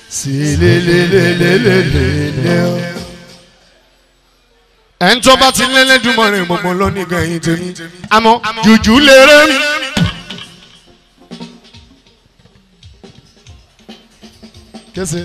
sílélélélélélélé o. ẹ̀ ń tó bá ti lẹ́lẹ́dùnmọ̀rin gbogbo lónìí gẹ̀yìn tèmi àmọ́ jùjú lérè mi. kése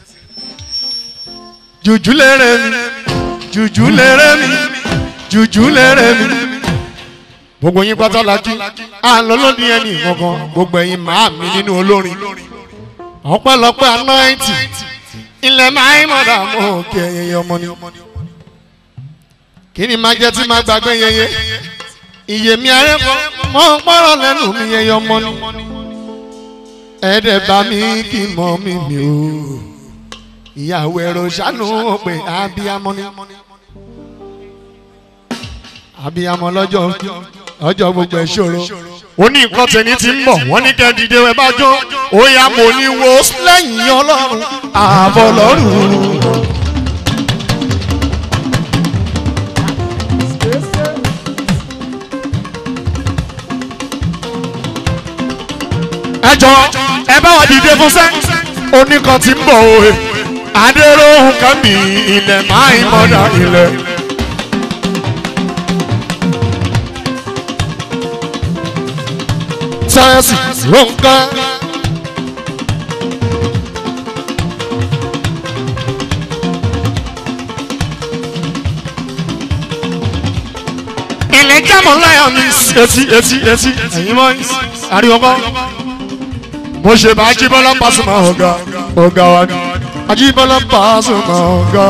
jùjú lérè mi jùjú lérè mi jùjú lérè mi gbogbo yín pátá la kí à ń lọ lónìí ẹni kankan gbogbo ẹ̀yin màá mi nínú olórin ọpẹ́lọpẹ́ anáìtì ilẹ̀ máa ń mọ̀dà mọ́ òkè ẹyẹ ọmọ ni kí ni máa jẹ́ tí máa gbàgbé yẹyẹ iye mi arẹ́kọ̀ mọ́ pọ́rọ̀ lẹ́nu mi yẹyẹ ọmọ ni ẹ̀ẹ́dẹ̀ bá mi kí mọ́ mi mi o ìyàwó ẹ̀rọ ṣàánú pé abiyamọ ni abiyamọ lọ́jọ́ ọjọ́ gbogbo ẹ̀ ṣòro ó ní nǹkan tẹ̀ní ti ń bọ̀ wọ́n ní kẹ́ dìde ẹ bá jó ó yá mo ní wo lẹ́yìn ọlọ́run ààbọ̀ lọ́rùn. ẹ jọ ẹ bá wà dìde fún sẹ́ oníkan ti ń bọ̀ òye adéròhùn kan mi ilẹ̀ máa ń mọ̀dà ilẹ̀. sáyẹ́nsì ronka. ilẹ̀ jámọ̀ láyà mi etí etí etí ẹ̀yin mọ́ ariwo kọ́. mo ṣe bá ajíbọ́lá pàṣẹmọ ọ̀gá ọ̀gá wa ni ajíbọ́lá pàṣẹmọ ọ̀gá.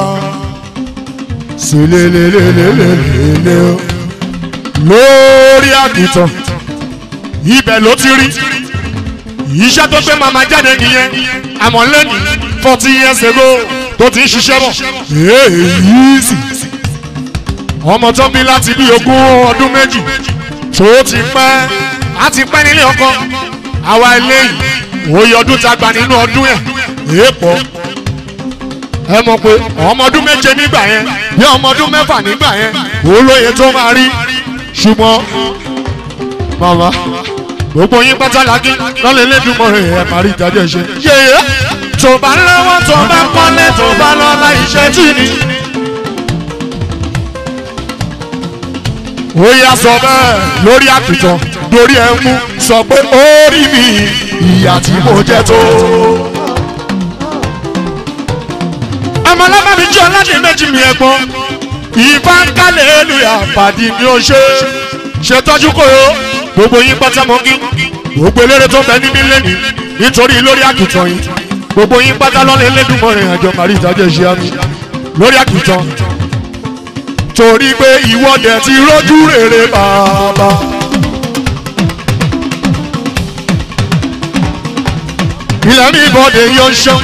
sílélélélélélélé o lórí àgùntàn ibẹ̀ ló ti rí iṣẹ́ tó gbé màmá jáde nìyẹn àmọ́ lẹ́nu forty years ago tó ti ń ṣiṣẹ́ bọ̀ èyí sì ọmọ tó bí láti bí ogún ọdún méjì tó ti pẹ́ á ti pẹ́ nílé ọkọ àwa eléyìí òye ọdún ta gbà nínú ọdún ẹ̀ èèpọ̀ ẹ mọ̀ pé ọmọ ọdún méje nígbà yẹn bí ọmọ ọdún mẹ́fà nígbà yẹn olóye tó máa rí ṣùgbọ́n màmá gbogbo yín pátá làákí lọ́lẹ̀ lẹ́dùnmọ̀ rẹ̀ ẹ̀ máa rí ìdájọ́ ṣe. yèyé tó bá lọ́wọ́ tó bá kọ́lé tó bá lọ́la iṣẹ́ tì ní. ó yá sọ bẹ́ẹ̀ lórí àpìtàn lórí ẹ̀ mú sọ pé ó rí mi ìyà tí mo jẹ tó. ọmọlọ́mọ mi jẹ́ ọlọ́dẹ méjì mi ẹ̀gbọ́n ìbá ń kálẹ̀ èlùyà pàdé mi ò ṣe ṣètọ́jú kòyó gbogbo yín pátá mọ́gí gbogbo eléré tó ń bẹ níbí lẹ́nìí nítorí lórí àkìtàn yìí gbogbo yín pátá lọ́lẹ̀ lẹ́dùnmọ́rin àjọ màrí ìdájọ́ ìṣe àmì lórí àkìtàn torí pé ìwọ́dẹ ti rọ́jú rere bàbá. ilẹ̀ mi bọ́dẹ yóò ṣan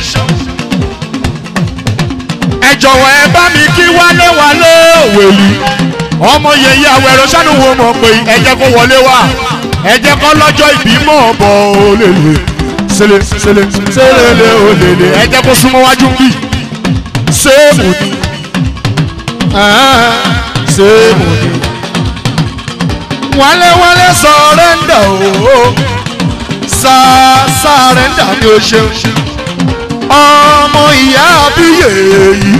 ẹ jọ̀wọ́ ẹ bá mi kí wálé wálé òwèlú ọmọ yẹyẹ awẹrọ sanu wo mọ pé ẹ jẹ́ kó wọlé wá ẹ jẹ́ kó lọ́jọ́ ìbímọ bọ olèlè sele sele selele olèlè ẹ jẹ́ kó súnmọ́ wájú bí sèmù ni sèmù ni wálé wálé sọrẹ́ndà o sá sárẹ́ndà ni o ṣeun ọmọ ìyá abíyè yìí.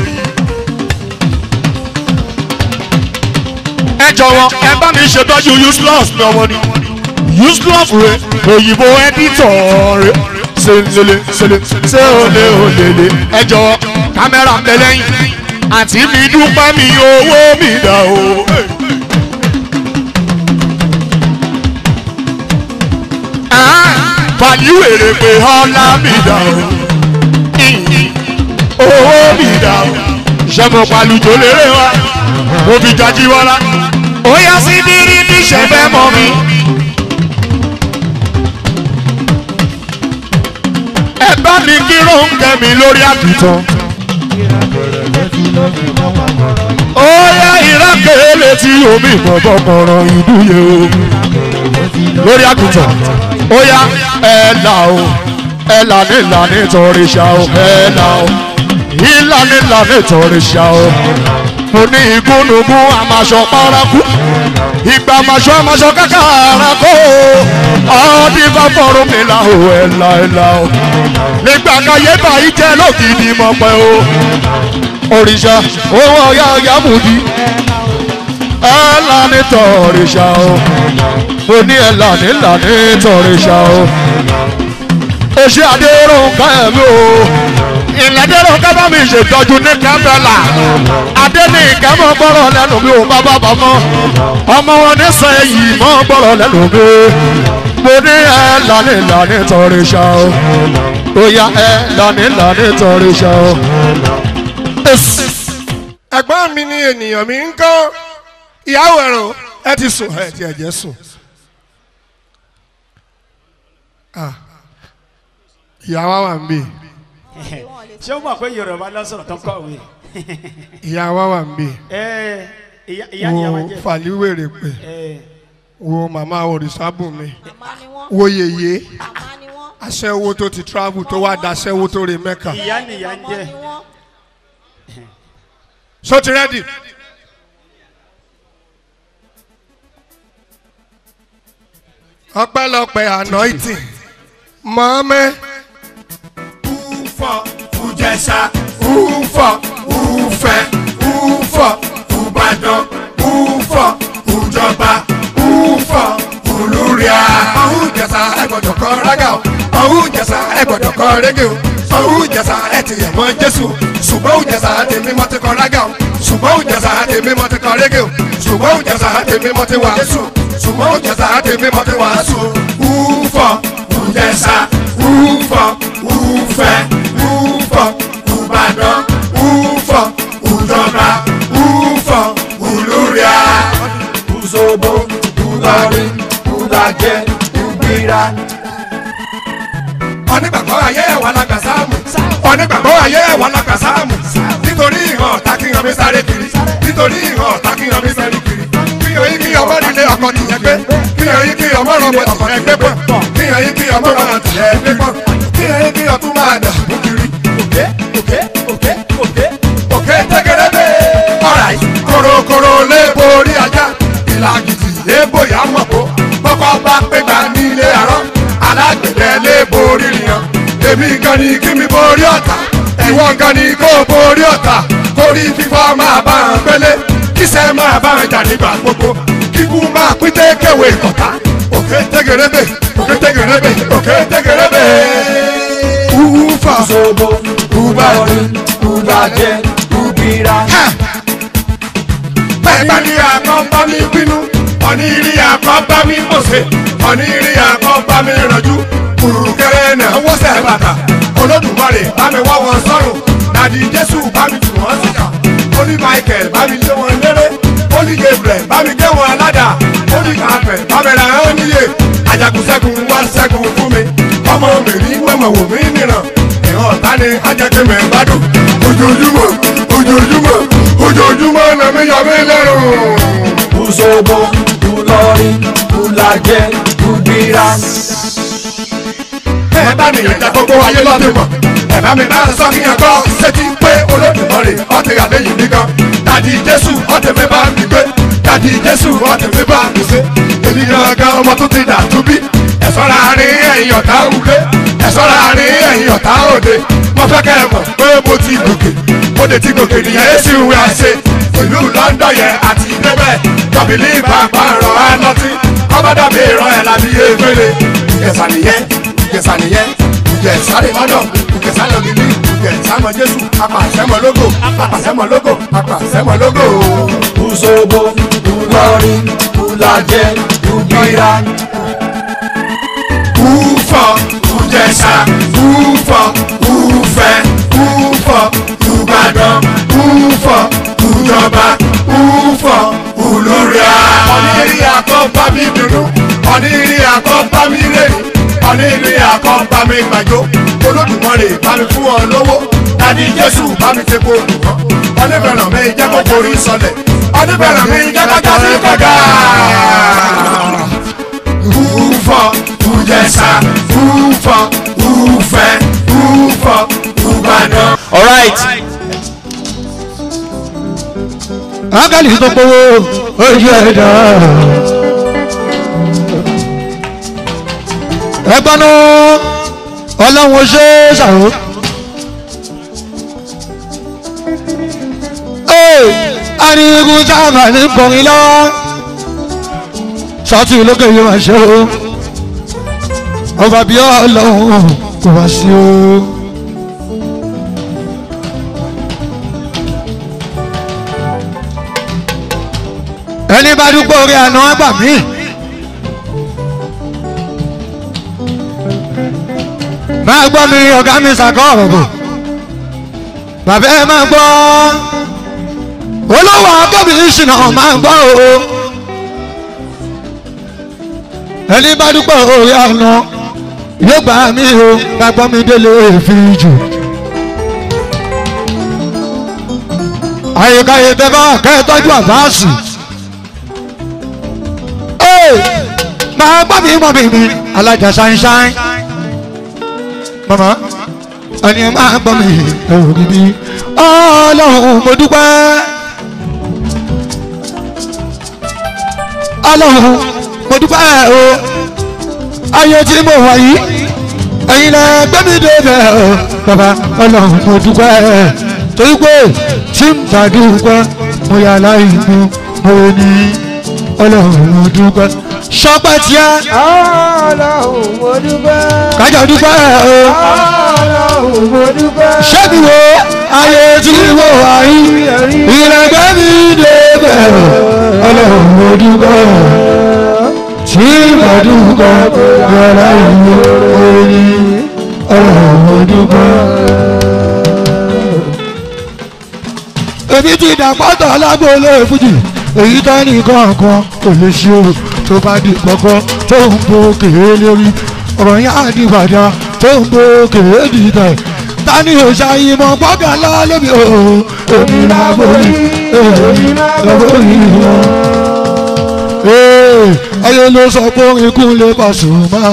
ẹ jọ̀wọ́ ẹ bá mi ṣètọ́jú useless ní ọmọ ni useless rẹ òyìnbó editor rẹ ṣẹlẹ ṣẹlẹ ṣẹ olè olèlè ẹ jọ̀wọ́ kámẹ́rà ń bẹ lẹ́yìn àti mi dúpẹ́ mi owó mi dà o. pàlí wèrè pé ọlá mi dà o owó mi dà o ṣẹ́gun pàlùjọ lérè wa mo fi jají wọ́lá ó yá sí bírí bí ṣe fẹ́ mọ́ mi. ẹ bá mi kí róńkẹ́ mi lórí àkìtàn. ó yá ìrákẹ́ létí omi ìbọ̀bọ̀ kọ̀ọ̀rọ̀ ìdúyè o lórí àkìtàn ó yá ẹ là o ẹ̀là nílà nítorí ṣá o ẹ̀là o ìlà nílà nítorí ṣá o mo ní igúnnugún àmàṣọ paraku ìgbà àmàṣọ àmàṣọ kákàrà kó ọdí bá fọrùn mi là o ẹ̀là ẹ̀là o nígbà káyé báyìí jẹ́ lókìdí mọ̀ pẹ́ o òrìṣà owó ọ̀yá ọ̀yá mùdí ẹ̀là nítorí ṣá o mo ní ẹ̀là nílà nítorí ṣá o oṣù adéròǹkà ẹ̀mí o ìlẹ́dẹ̀ròǹkà bá mi ṣètọ́jú ní kábẹ́là adẹ́nìkẹ́ mọ́ gbọ́rọ̀ lẹ́nu mi ò bàbá bàmọ́ ọmọ wọn ní sẹ́yìn mọ́ gbọ́rọ̀ lẹ́nu mi mo ní ẹ lánìí lánìí torí ṣá o ó yá ẹ lánìí lánìí torí ṣá o. ẹ̀gbọ́n mi ni ènìyàn mi ń kọ́ ìyàwó ẹ̀rọ ẹ ti sùn ẹ ti ẹ̀jẹ̀ sùn. Ah. ìyá wa wà ń bì ṣé o mọ̀ pé yorùbá lọ́sọ̀rọ̀ tó ń kọ̀wé ìyá wa wà ń bì ẹ ìyá ìyá ìyá wa wo jẹ fàlíwèrè pé ẹ wo màmá òrìṣàbùnmi Màmá ni wọ́n. wo yèyé Màmá ni wọ́n. aṣẹ́wó tó ti travel tó wá daṣẹ́wó tó re mẹ́ka ìyá nìyá ń Ọmọ jẹ ni wọ́n. so ti rẹ́dì. ọpẹ́lọpẹ́ anointing mọ́mẹ́ Ufọ, Ujẹ̀ṣà, ufọ Ufẹ, Ufọ, Ubadan, Ufọ, Ujọba, Ufọ, Olúria. ọ̀hún jẹ̀sà ẹ gbọ́dọ̀ kọ́ rágà o ọ̀hún jẹ̀sà ẹ gbọ́dọ̀ kọ́ régé o ọ̀hún jẹ̀sà ẹ ti yẹ̀ mọ́ jésù ṣùgbọ́n ọ̀hún jẹ̀sà tèmi mọ́ ti kọ́ rágà o ṣùgbọ́n ọ̀hún jẹ̀sà tèmi mọ́ ti kọ́ régé o ṣùgbọ́n ọ̀hún jẹ̀sà tèmi mọ́ ti wàásù ṣùgbọ́n ọ̀hún jẹ̀sà tèmi mọ́ ti wàásù Ufọ, Ujẹ̀ṣà, Ufọ, Ufẹ, Ufọ, Ubadan, Ufọ, Ujọba, Ufọ, Olúria. Uzobo, Ulari, Ulajẹ, Ubira. onígbàgbọ́ ayé ẹ̀wà lágbà sáàmù onígbàgbọ́ ayé ẹ̀wà lágbà sáàmù nítorí ìhàn ọ̀tá kí yan mi sáré kiri nítorí ìhàn ọ̀tá kí yan mi sáré kiri kíyan yín kí ọmọ nílé ọkọ nìyẹn gbé kíyan yín kí ọmọ rọmọ ọkọ yẹn gbé pọ̀ kíyan yín kí ọmọ rọmọ tìlẹ̀ gbé pọ̀ kíyan yín kí ọtún máa dà mú kiri Òkè, òkè, òkè, òkè. òkè tẹ́gẹ́rẹ́ bẹ́ẹ̀. ọ̀ráì korokoro lé borí ajá ìlàjìtì lé bóyá mọ̀kó kọ́kọ́ bá pégbà nílé àárọ̀ alágbèdẹ lé borí nìyàn èmi gan ni kí mi borí ọ̀tá ìwọ gan ni kó borí ọ̀tá kórí fífọ́ máa bá hàn pélé kíṣẹ́ máa bá hàn jà nígbà gbogbo kíkú máa pín tékèwé ọ̀tá òkè tẹ́gẹ́rẹ́ bẹ́ẹ̀ òkè tẹ́gẹ́rẹ́ bẹ́ẹ̀ òkè tẹ́gẹ́rẹ́ bẹ́ẹ̀. ufa Uzobo, Ulari, Ulajẹ, Ubira. bẹ́ẹ̀ bá ní àkọ́ bá mi bínú ọ̀ní rí àkọ́ bá mi mọ̀sẹ̀ ọ̀ní rí àkọ́ bá mi rànjú kùrùkẹ́rẹ́ náà wọ́sẹ̀ bàtà olódùmarè bá mi wọ́ wọn sọ́run dàdí jésù bá mi tù wọ́n síkà olú michael bá mi lé wọn léré olú gabriel bá mi gé wọn aládà olú kàfẹ́ bá mi ra ẹ́ níyè ajagunṣẹ́gun wá ṣẹ́gun fún mi ọmọ mi rí mọ̀mọ̀ wò mí nìran ìhàn ọ̀tá ni ajẹ́kẹ́mẹ̀ gbádùn ojoojúmọ́ ojoojúmọ́ ojoojúmọ́ lẹ́mí yọ mí lẹ́rù. Uzobo, Ulari, Ulajẹ, Ubira. ẹ bá mi ìrìnàjà gbogbo ayé lọ́dún mọ̀ ẹ bá mi máa sọ kíyàn kọ́ sétí pé olódùmarè ọ̀tẹ̀ àléyìn nìkan dàdí jésù ọ̀tẹ̀ mi bá mi gbé dàdí jésù ọ̀tẹ̀ mi bá mi ṣe èmi gangan ọmọ tó ti dà túbí ẹ ṣọ́ra àárín ẹ̀yìn ọ̀tá òde ẹ ṣọ́ra àárín ẹ̀yìn ọ̀tá òde mo fẹ́ kẹ́ ẹ mọ̀ pé mo ti gòkè mo lè ti gòkè nìyẹn èsì ìwé àṣẹ ìlú london yẹn àti débẹ̀ tọ́bìlì ìpàpà rọ̀ ẹ́ lọ́tí ọba dàbí ìrọ̀ ẹ̀ lábí efele ìjẹsà nìyẹn ìjẹsà nìyẹn ìjẹsà lè lọ́dọ̀ ìjẹsà lọ nílí ìjẹsà mọ jésù apàṣẹmọ lógo apàṣẹmọ lógo apàṣẹmọ lógo. Uzobo, Ulari, Ulajẹ, Ubira. Ufọ, Ujẹsà, Ufọ, Ufẹ, Ufọ, Ubadan, Ufọ, Ujọba, Ufọ, Olúria. Ọ̀nìrí àkọ́bá mi dùnú, ọ̀nìrí àkọ́bá mi rèé, ọ̀nìrí àkọ́bá mi gbàjọ. Olódùmarè bá mi fún ọ lówó, dàdí Jésù bá mi ti kó dùn kọ́. Ọ̀nìbẹ̀rẹ̀ mi jẹ́ kó forí sọlẹ̀, ọ̀nìbẹ̀rẹ̀ mi jẹ́ kó jásí kọjá ufọ ujẹsà ufọ ufẹ all right ángẹ́lì tó gbowó ojú ẹ̀dá. ẹgbọ́n náà ọlọ́run ṣe é ṣàrò. arigun sábà ní kọrin lọ́wọ́ sọ́tì lókè yóò máa ṣe o ọba bí ọlọ́run kò wá sí o. ẹni bá dúpọ̀ orí àná àgbà mí. máa gbọ́ mi ọ̀gá mi sàkọ́ ọ̀rọ̀ bò bàbá ẹ máa gbọ́ olówó akẹ́bí ìṣìnà máa gbọ́ o ẹni bá dúpọ̀ orí àná yóò gbà mí o gbàgbọ́ mi délé fi jù. àyíkáyé tẹ́ bá kẹ́ ẹ tọ́jú àbáàsì máa gbọ́ mi mọ́ mi mi alájà ṣáínṣáín mama ẹni máa gbọ́ mi ẹ̀rù bíbí ọlọ́run mo dúpẹ́ ọlọ́run mo dúpẹ́ o ayé tí mo wà yìí ẹ̀yin lẹ gbé mi débẹ̀ o bàbá ọlọ́run mo dúpẹ́ torí pé tí n bá dúpẹ́ mo yà láì mú mo ní ọlọ́run mo dúpẹ́ sọpẹ́ tiẹ́ ọlọ́run mo dúpẹ́. kájọ dúpẹ́ o ọlọ́run mo dúpẹ́. ṣẹ́bi wo ayé tí mo wà yìí ìrẹ̀gbẹ́ mi débẹ̀ ọlọ́run mo dúpẹ́ tí mo dúpẹ́ yàrá ìlú orí ọlọ́run mo dúpẹ́. èmi ti dàpọ́tọ̀ lágbóolé fújì èyí tó ní kọ̀ọ̀kan kò lè ṣe o tó bá di pọ̀kọ́ tó ń bo kèé lórí ọ̀rọ̀ yẹn á di bàjá tó ń bo kèé dìtẹ̀ tani ò ṣàyìnbọn gbọ́gà lọ́lẹ́bí o èmi láborí èmi láborí wọn. ayé ló sọ pé orin kún lè Pasuma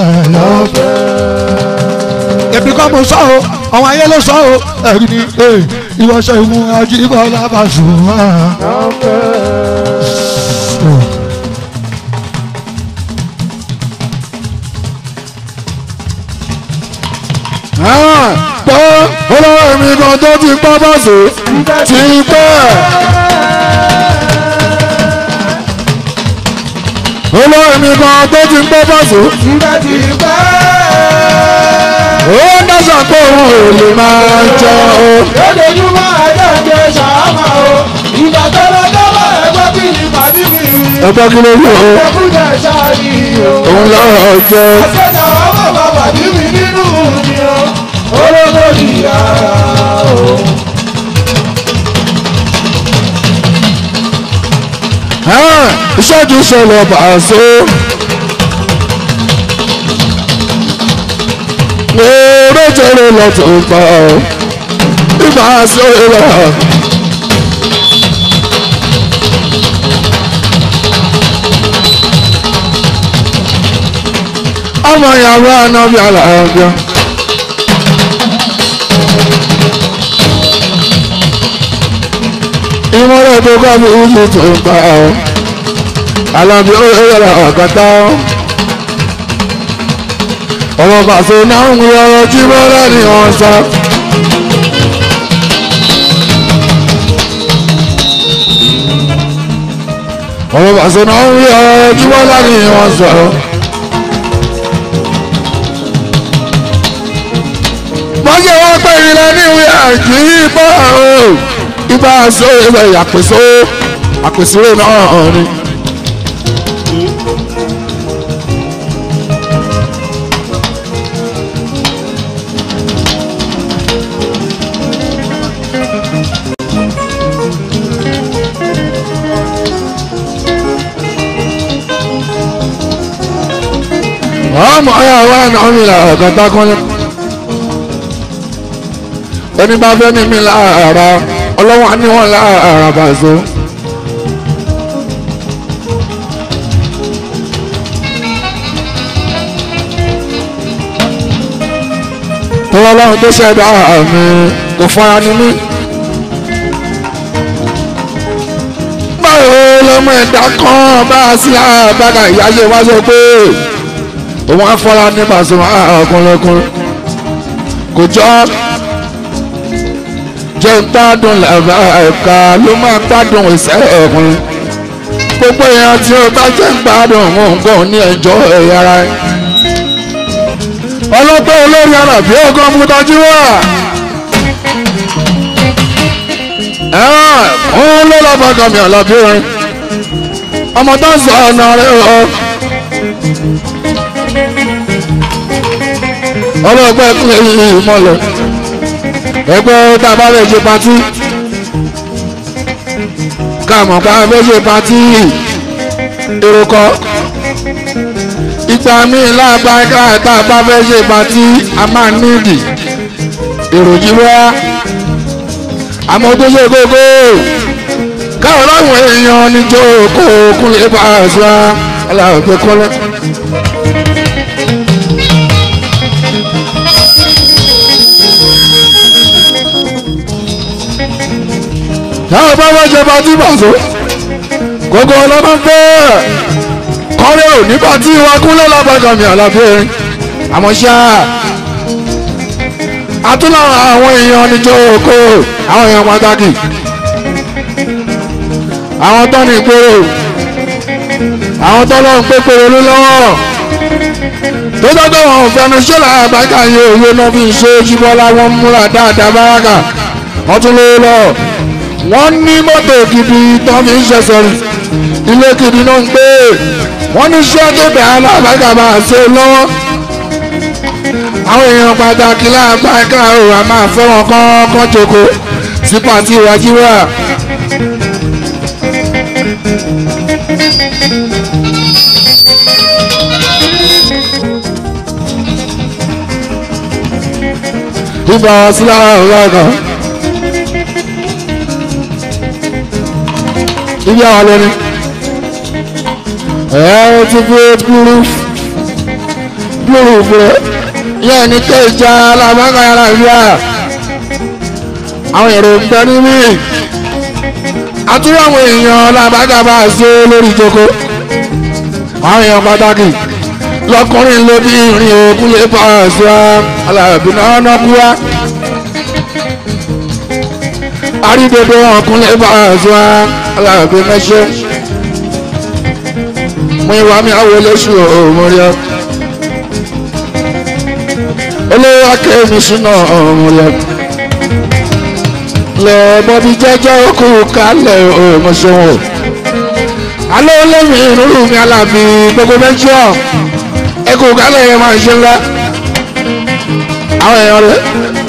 lọ́fẹ̀ẹ́. èmi kọ́ mo sọ o àwọn ayé ló sọ o ẹ̀rí ni ìwọ̀sẹ̀ ìwọ̀n Ajíbọ́lá Pasuma lọ́fẹ̀ẹ́. pọ́ olówó mi kan tó ti pọ́ bọ́ọ̀sì ti pẹ́. olówó mi kan tó ti pọ́ bọ́ọ̀sì ìgbà tí pẹ́. ó ń dáṣà pé òun ò lè máa jẹ o. lójoojúmọ́ ẹjọ́ ń jẹ ṣàámà o. ìgbà tó lọ dọ́wọ́ ẹgbẹ́ kí ni pàdé mi. ẹgbẹ́ kí ló yẹ o ẹkúnjẹ ṣáàyí o. òun lọ́rọ̀ jẹ. àṣẹjà ọmọ bàbá bí mi nínú mi o. olóko ìyá o. ìṣẹ́jú ṣẹlẹ̀ bàṣẹ. Èrè jẹrẹ lọ́tọ̀ pa ọ́. Ìgbà ṣe rẹ̀. Ọmọ ìyàwó ànábì àlàáfíà. Ìmọ̀lẹ̀ tó kọ́ mi ìlú tó ń pa ọ́. Alábí ó yẹra ọ̀kátá. Ọmọ pàṣẹ náà ń wí ọ̀rọ̀ tí bọ́lá ni wọ́n sọ. Ọmọ pàṣẹ náà ń wí ọ̀rọ̀ tí bọ́lá ni wọ́n sọ. Mọ́jọ́ wá pé ilẹ̀ ní ìwé àjí bọ́ o. Ibà sọ ìwé àpèsò àpèsè náà ni. ọmọ ọyọ wa náà mi là ọ̀gọ́ta kọ́lẹ́. ẹni bá fẹ́ ní mi lára ọlọ́wọ́n á ní wọn lára bàzọ́. tọ́lá ọlọ́run tó ṣẹ̀dá mi kò fara ní mí. báwo lọmọ ẹ̀dá kan bá a sí àbáka ìyá ṣe wá sọ pé òun á fọ́ra ní Pasuma ọkùnrin kò jọ jẹ́ ń gbádùn làbá ẹ̀ka ló máa gbádùn ìṣẹ́ ọkùnrin gbogbo èèyàn tí ó bá jẹ́ ń gbádùn òun nǹkan ní ẹjọ́ ẹ̀yà ara ẹ̀ ọlọ́pẹ́ olórí àràbí ọkọ̀ mútajú wà. òun ló lọ́ bá gàmì àlàbí orin ọmọ tó ń sọ ọ̀nà rẹ̀ ọ̀. ọlọ́pẹ́ kúlẹ̀ yìí mọ́lẹ̀ ẹgbẹ́ tàbá rẹ̀ ṣe patí káàmọ̀ pa fẹ́ ṣe patí èrò kọ́ ìgbà míì láàbáká tá a bá fẹ́ ṣe patí a máa nídìí èròjì wá àmọ́ tó ṣe kókó káwọn láwọn èèyàn níjó kó kúnlẹ̀ bá a ṣá aláwọ̀ pé kọ́lẹ́. táwọn bá wá ṣe patí bàṣọ gbogbo ọlọ́mọ fẹ́ẹ́ kọ́rẹ́ ò nígbà tí wọ́n kúnlẹ̀ lábàgàn mi àlàfo erin àmọ́ ṣá àtúnláwọn àwọn èèyàn níjọ́ oko àwọn èèyàn pàtàkì àwọn tó ní ìgboro àwọn tó lọ́n pé pèrè ló lọ́wọ́ tó dọ́gbọ́n wọn fẹnu ṣẹlẹ̀ àbájá yìí òye náà fi ṣe jíbọ́lá wọn múra dáadáa báràkà wọ́n tún lówó lọ wọ́n ní mọ́tò gidi tó fi ń ṣẹ̀ṣẹ̀ rìn ilé gidi náà ń gbé wọ́n ní iṣẹ́ tó bẹ̀ alábàgà máa ṣe lọ́wọ́ àwọn èèyàn pàtàkì láàbàgà ò à máa fẹ́ wọn kọ́kọ́ jòkó sí pàtí ìwájúwà. ìgbà wọn sí lára ọ̀rọ̀ ọ̀gàn ibi àwọn lónìí ẹ ti fi gbúrú gbúrú fún yẹn ní kéjà alábàgà yàrá ìyá àwọn èrò ń bẹ níbí àtúrò àwọn èèyàn alábàgà bá a ṣe lórí ìjókòó àwọn èèyàn pàtàkì lọkùnrin lóbi ìrìn òkun lè bá a ṣe alábì náà náà kú wá àrídodo ọkùnrin lè bá a ṣe alábì mẹṣẹ mo ìwà mi àwọn olóṣù òmùrẹ́ olówó akéwì sínú òmùrẹ́ lọ bọ́bí jẹ́jẹ́ okú kálẹ̀ òmùsùnwò alẹ́ olómi ìrúrù mi alábi gbogbo mẹ́jọ ẹkú kálẹ̀ yẹn máa ṣe ńlá àwọn èèyàn rẹ̀.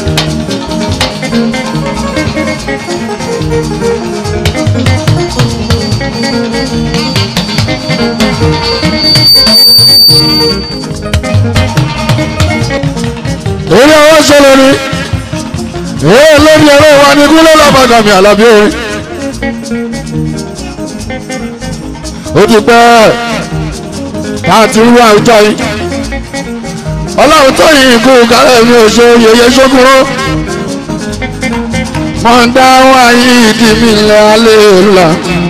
èyí àwọn ṣẹlẹ̀ ni èyí lórí ẹ̀rọ wa ní kúlẹ̀ lọ́bàgàmì àlàbí orin ó ti pẹ́ láti rú àwùjọ yìí ọlọ́run tó yìí kú kálẹ̀ mi ò ṣe yẹyẹ ṣókúrò mọ̀ ń dá wáyé ìdí mi lẹ́ alẹ́ òlà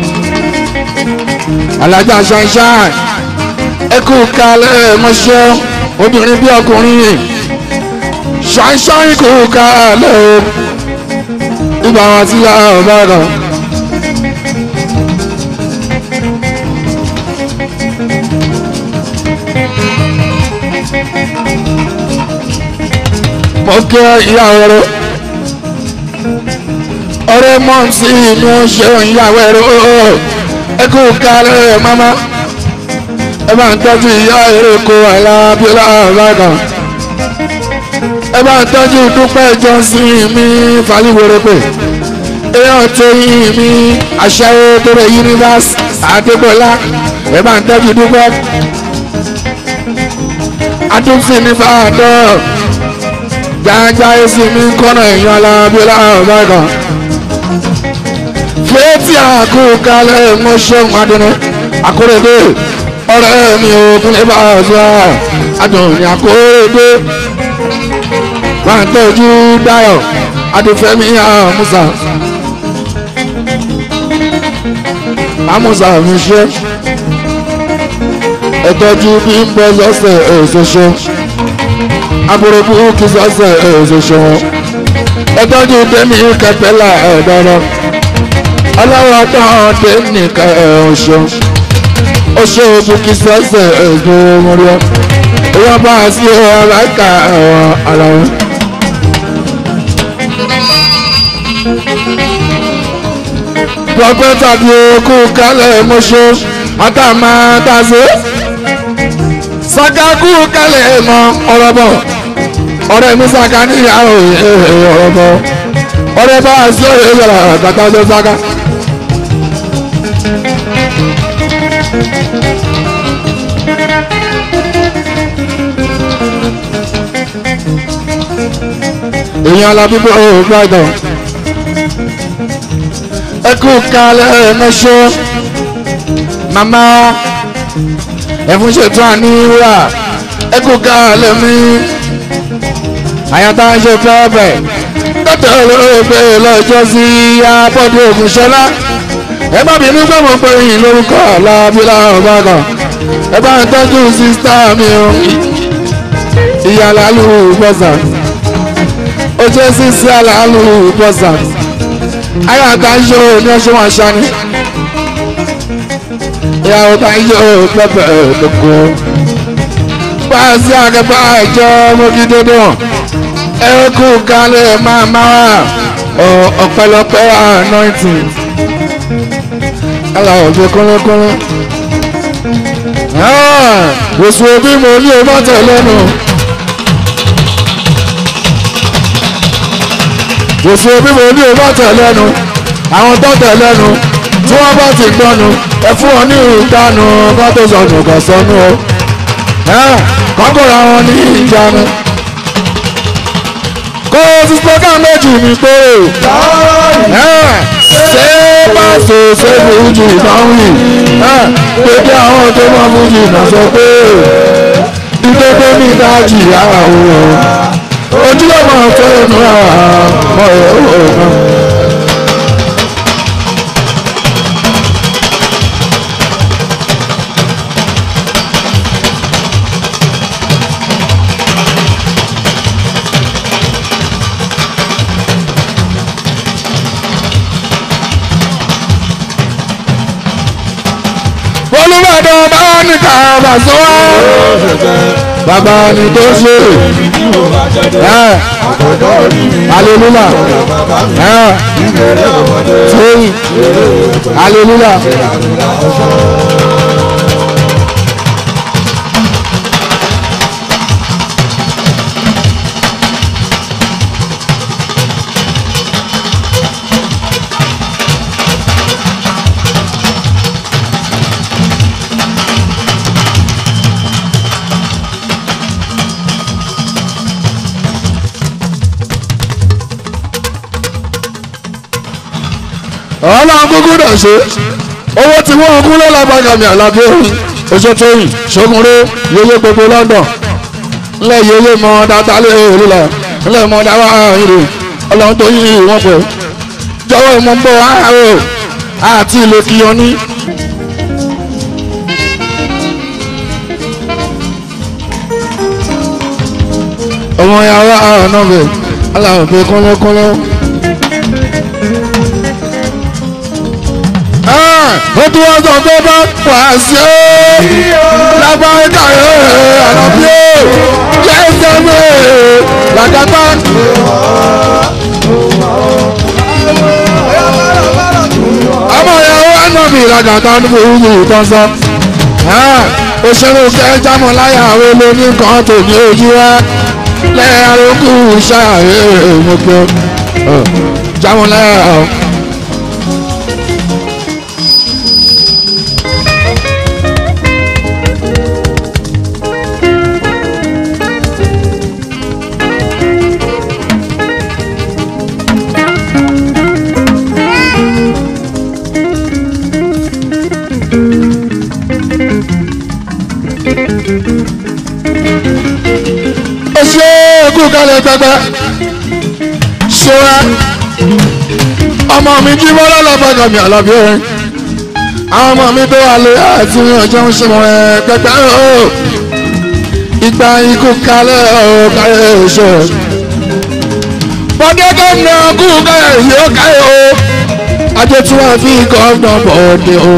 alájà sunshine ẹ kú kálẹ̀ mọ́ṣẹ́ obìnrin bí ọkùnrin ṣáìṣáì kò kálẹ̀ o ìgbà wọn ti yá ọ̀bá kan. mo kí ìyàwó rẹ ọ̀rẹ́ mọ́ sí inú ṣe ìyàwó rẹ ẹ kú kálẹ̀ mama ẹ bá ń tọ́jú ìyá eré ko àìlábíọ́lá ọ̀bá kan ẹ bá ń tọ́jú dúpẹ́ jọ́sìn mi fàlíwèrè pé èèyàn tó yín mi aṣẹ́wó tó rẹ̀ yunifásitì àdébọ̀lá ẹ bá ń tọ́jú dúpẹ́ adúfin ní fàdọ́ jájá èsì mi kọ́nà èèyàn alábíọ́lá ọ̀bàgàn fẹ́ẹ́tì àkókalẹ̀ mọ́ṣẹ́hùn adúní àkórèdè ọ̀rẹ́ mi ò kúnlẹ̀ bá a sọ àdùn ní àkórèdè máa tọ́jú dáyọ̀ adúfẹ́mi àmúṣà àmúṣà mi ṣe ẹ̀tọ́jú bí ń bọ́ sọ́sẹ̀ èṣoṣo aburúkú kí sọ́sẹ̀ èṣoṣo wọn ẹ̀tọ́jú tẹ́mi kẹtẹ́lá ẹ̀dọ́rọ́ ọlọ́wọ́ tán tẹ́mi kẹ́ọ̀ṣọ́ oṣù bukí sọ́sẹ̀ èṣoṣo wọ́n bá a sí ọ̀làkà ara wọn. pọpẹ́tà bí okú kálẹ̀ mọ́ṣọ́ àtàmátàṣe sàkákú kálẹ̀ mọ́ ọ̀rọ̀ bọ̀ ọ̀rẹ́ mi sàkà níyàwó ọ̀rọ̀ bọ̀ ọ̀rẹ́ bá a sí ọ̀rẹ́ ìṣẹ̀lẹ̀ àtàtà ọjọ́ sàkà. èèyàn alábíbọ̀ ọ̀ gbàdọ̀ ẹ kú kalẹ̀ mẹ́ṣọ́ màmá ẹ̀fún ṣètò àníwá ẹ kú kalẹ̀ mi àyàtà ṣe fẹ́ẹ̀fẹ́ tọ́tẹ̀ olóògbé lọ́jọ́ sí abọ́dé ògùnṣọ́lá ẹ má bínú pé mo pè yín lórúkọ alábílà ọ̀bàgàn ẹ bá ń tọ́jú sísítà mi o ìyá lálù bọ́sà ó jẹ́ sísí àlàálù bọ́sà ayé àtàjọ ní ọṣọ wọn ṣani ìyàwó tàjọ pẹpẹ lóko pàṣẹ àgbẹ̀bá ẹjọ́ mọ́gídédé wọn ẹ̀kú kalẹ̀ máa máa wà ọ̀pẹ̀lọpẹ̀ anointing aláwọ̀ fi kúnlẹ́kúnlẹ́ oṣù òbí mo ní o má tẹ̀ lẹ́nu. òfin omi mo ní o bá tẹ̀ lẹ́nu àwọn tó tẹ̀ lẹ́nu tí wọ́n bá ti gbọ́nu ẹ fún wọn ní ìdánu bá tó sọnù kò sọnù o kọ́kọ́rọ́ àwọn ní ìjánu. kó o ti sọ́kà méjì mi pé ṣé pàṣẹ ṣé fújì náà wì pé kí àwọn tó mọ fújì náà sọ pé ìdókòó ní ìdájì àwọn òun ojúlọ́mọ fẹ́ẹ́nu àmọ́ ọ̀gán. olùbàdàn bá ní kàbà sọ bàbá ni tó ṣe aleluya tóyìn aleluya. ọlọ́run kúkú dẹ̀ ṣe owó tí wọ́n kú lọ́lábàgàmì àlàbí orin oṣù tóyìn ṣogunré yeye gbogbo London ńlẹ̀ yeye mọ dáadáa lé olùlà ńlẹ̀ mọ dáwà ìrè ọlọ́run tó yí wọn pẹ̀ jọ̀wọ́ ìmọ̀ ń bọ̀ àárò àti ilé kìyàn ní. ọmọ yàrá àrùn náà bẹ̀ aláwọ̀ pé kọ́lọ́kọ́lọ́. ó tún wá sọ pé bá wà sí ó lágbára kàyé àlàbí ó lẹ́sẹ̀ mẹ́ làkàtà. ọmọ ìyàwó ànábì làkàtà ní ìlú ìtọ́sọ. òṣèré kẹ́ jámọ̀ láyà àwọn olóní kan tó ní ojú wa lẹ́yìn arókù ṣáàyè mọ́kẹ́ jámọ̀ láyà àwọn. kú kálẹ̀ pẹ́pẹ́ ṣọ́ra ọmọ mi jí bọ́lá lọ́gbọ̀dọ̀ mi àlọ́bí orin àwọn ọmọ mi tó wà lé àti ọjọ́ ń ṣe mọ̀ ẹ́ pẹ́pẹ́ o ìgbà ikú kálẹ̀ o kálẹ̀ oṣù bọ́dé gómìnà kú kálẹ̀ yóò kálẹ̀ o ajé tí wọ́n fi gómìnà bọ̀ọ̀dẹ̀ o.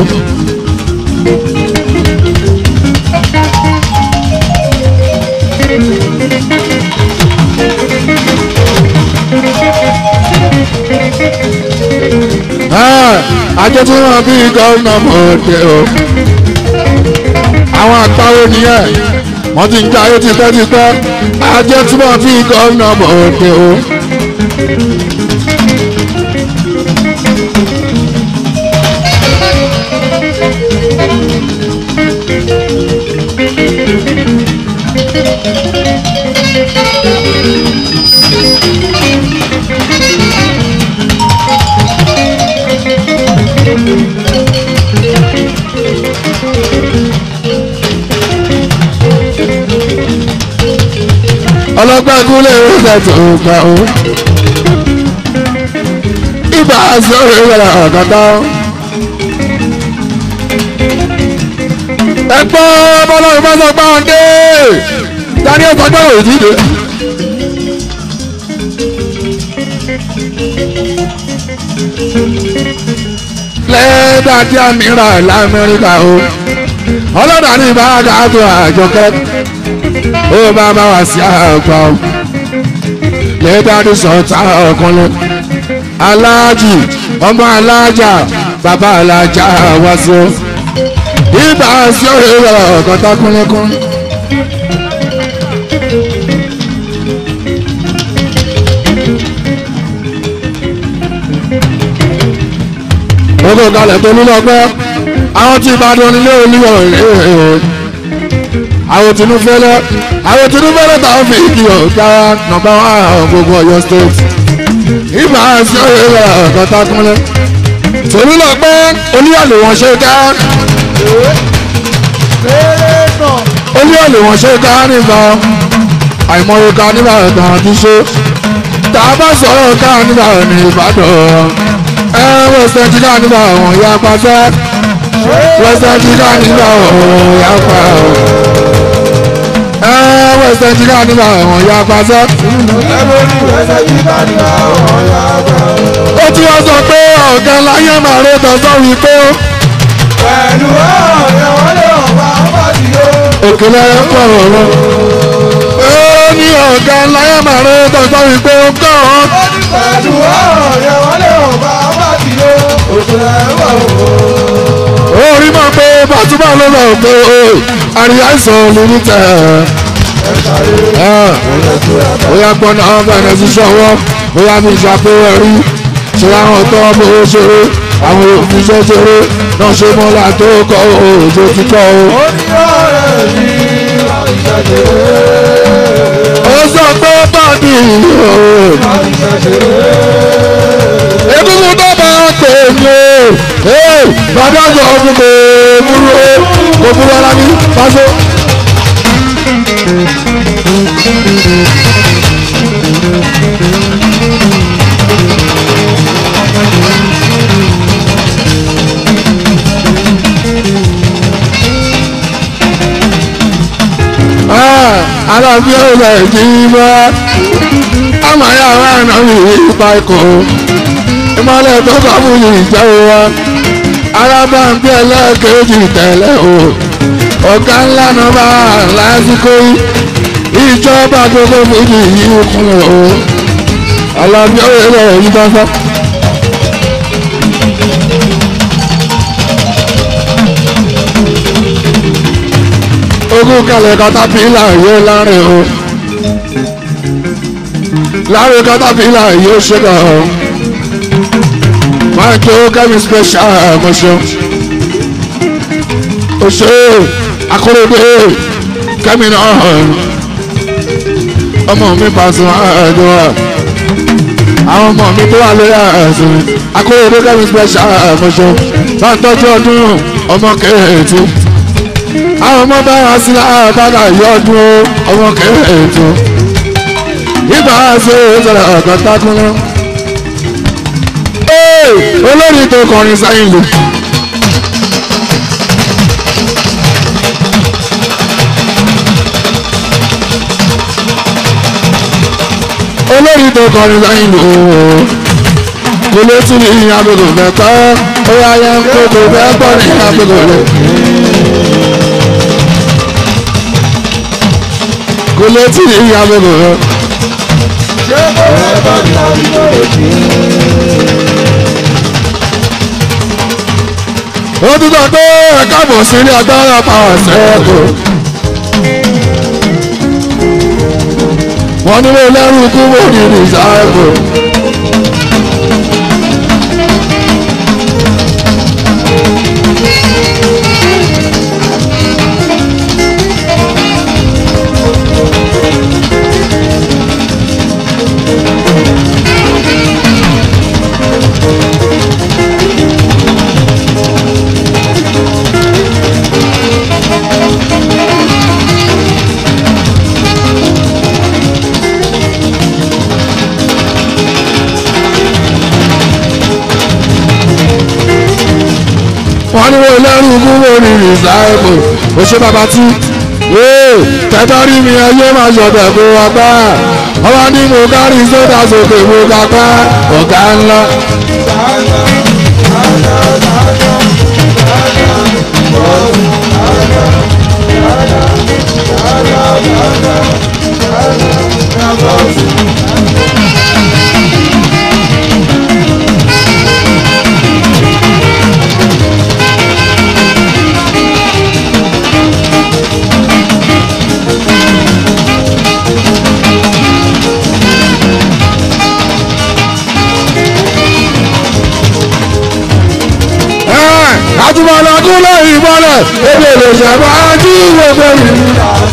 ajé tí wọ́n fi gómìnà bọ̀ọ̀dẹ̀ o. àwọn àgbáwo nìyẹn wọ́n ti ń jẹ́ ayé tipẹ́tipẹ́ ajé tí wọ́n fi gómìnà bọ̀ọ̀dẹ̀ o. ọlọ́gbọ́n kúlẹ̀ ìrúsẹ̀ tó gbà ó. ibà sọ̀rọ̀ ìrọ̀lẹ́ ọ̀kọ̀tọ̀. ẹ̀gbọ́n bọ́lọ́run bá sọ pé ọ̀n dé dání ọ̀sán gbọ́ òjì dé. lẹ́ẹ̀dá tí a mìíràn lamẹ́ríkà o ọlọ́dà ní ìbáraga tó àjọkẹ́ ó bá bá wá sí àgbà o lẹ́ẹ̀dá ní sọ̀tà ọ̀kanlẹ̀ aláàjì ọmọ aláàjà bàbá aláàjà wá sí o ibà sí òye ọ̀kan tá kúnlẹ́kún. ogo kalẹ̀ tó ní lọ́gbẹ́ àwọn tí ìbàdàn nílé olúyọ̀ rèé àwọn tinú fẹ́lẹ́ àwọn tinú fẹ́lẹ́ táwọn fi kí ọ̀gá nọ́mbà wà gbogbo Ọ̀yọ́ state ibà sí òye ọ̀kan tá kúnlẹ̀ torí lọ́gbẹ́ olúyọ̀ wọn ṣe ká olúyọ̀ wọn ṣe ká nígbà àìmọye ká nígbà kan ti ṣe tá a bá sọ̀rọ̀ ká nígbà ní Ìbàdàn ẹ wẹsẹ̀ jí ká nígbà wọn ya pàṣẹ wẹsẹ̀ jí ká nígbà wọn ya pa ẹ wẹsẹ̀ jí ká nígbà wọn ya pàṣẹ. ó tún wá sọ pé ọ̀gá láyé màrè tọ́sọ́ wípé pẹ̀lú ọ̀rẹ́ wọn lè wà wá sí o. òkèlè pọ̀ ọ̀rọ̀ ó ní ọ̀gá láyé màrè tọ́sọ́ wípé ó kọ́ ọ́. pẹ̀lú ọ̀rẹ́ wọn lè wà wá sí o. òṣèlè wà o. orí máa pé bàtúbà ló lọ pé o àríyá ìsàn lórí tẹ ẹ bóyá gbọ́nà bẹ̀rẹ̀ sí sọ́wọ́ bóyá mi ṣàpéwẹ̀ rí ṣe àwọn tó bó ṣeré àwọn òfin ṣe ṣeré náà ṣe mọ́lá tó kọ́ òjò ti kọ́ o. ó ní ọ̀rẹ́ mi láti ṣẹ̀ṣẹ̀ ó sọ pé bọ́ọ̀dì o láti ṣẹ̀ṣẹ̀. egungun tó bá pè mí o bàbá sọ fún mi burú o kò burú ara mi pàṣẹ. alábí ọ̀rẹ́ jí mọ́ àmàyà àrùn àwọn ìpa ikọ̀ ìmọ̀lẹ̀ tó kọ́ fún yìí jẹ́ wa arábàǹbí ẹlẹ́ẹ̀kejì tẹ̀lé o ọ̀gá ńlá náà bá lásìkò yìí ìjọba gbogbo fújì yìí kún o alábí ọ̀rẹ́ yìí bá fọ́. ogún kalẹ̀ katapila yóò lárin o lárin katapila yóò ṣẹ́gà o máa jó kẹ́mi special mọ̀ṣọ́ oṣù akóredé kẹ́mi náà ọmọ mi pàṣẹ àjọ wa àwọn ọmọ mi tó wà lórí àṣẹ akóredé kẹ́mi special mọ̀ṣọ́ bá ń tọ́jú ọdún ọmọ kẹ́hìntì àwọn ọmọ bá wá sí àbádà yọdún ọmọ kẹrẹ̀ẹ́tò ìgbà ṣe ìṣẹ̀lẹ̀ ọ̀kan tákúnlẹ̀. olórí tó kọrin sáyìn lò. olórí tó kọrin sáyìn lò. kò lè tún ní agogo mẹ́ta ó yá yẹn kókó bẹ́ẹ̀ pọ̀ ní agogo rẹ̀. kò lè tún ní agogo rẹ̀. ó tún sọ pé ẹ̀ka bọ̀ sí ilé agbára power ṣẹ́ẹ̀kù. wọ́n ní mo lẹ́rù kú mo ní rìsáàbù. wọ́n ní wọ́n lẹ́rù kú mo ní rìsáàbù. ó ṣe bàbá tí tẹ́tọ́ rí mi ẹyẹ máa ṣọ̀tẹ̀ kó wa gbá. ọba ní mo kárí sódà sókè mo ká pa ọ̀gá ńlá. àtúmọ̀lá kú lẹ́yìn ìbọ̀lẹ̀ ebi èlò ìṣẹ̀bọ̀ ajú gbogbo ìlú.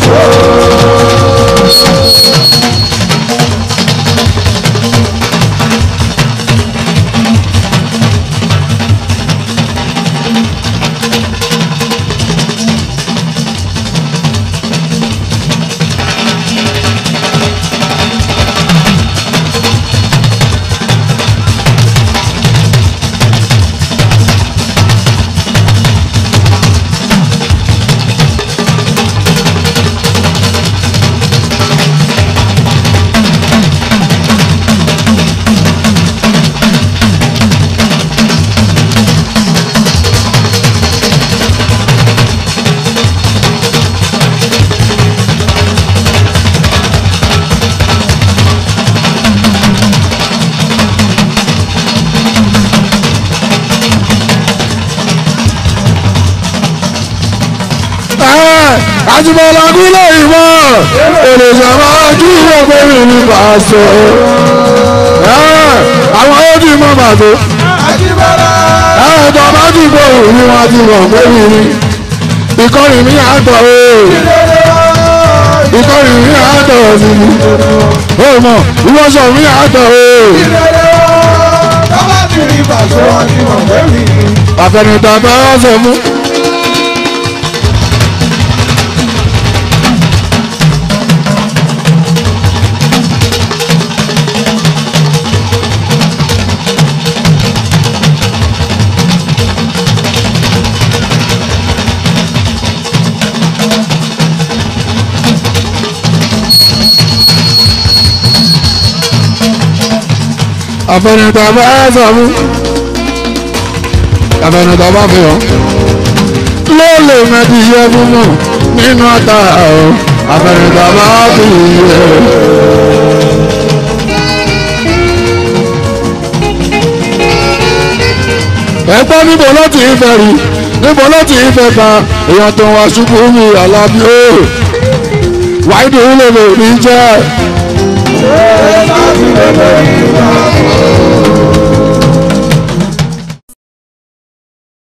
àtúmọ̀lá kú lẹ́yìn ìbọ̀ èlò ìṣẹ̀bọ̀ ajú gbogbo ìlú pàṣẹ. àwọn ó dì mọ́ bàtó. ẹ̀ẹ́dọ̀ bá ti gbọ́ òun ni wọ́n ti mọ̀ pé mi ni ìkọlù mi àtọ̀ o ìkọlù mi àtọ̀ sí mi ó mọ̀ ìwọ́sọ̀ mi àtọ̀ o. àfẹnìtàn bá wá sọ fún. àfẹnìtàn bá sọ fún àfẹnìtàn bá fi hàn ló lè mẹ́tì yẹ fún mọ̀ nínú ata ọ̀ àfẹnìtàn bá fi yẹ. ẹgbẹ́ níbo ló ti ń fẹ́ rí níbo ló ti ń fẹ́ ka èèyàn tó wá ṣubú mi àlàbí ó wáìdì ó lè lè rí jẹ́.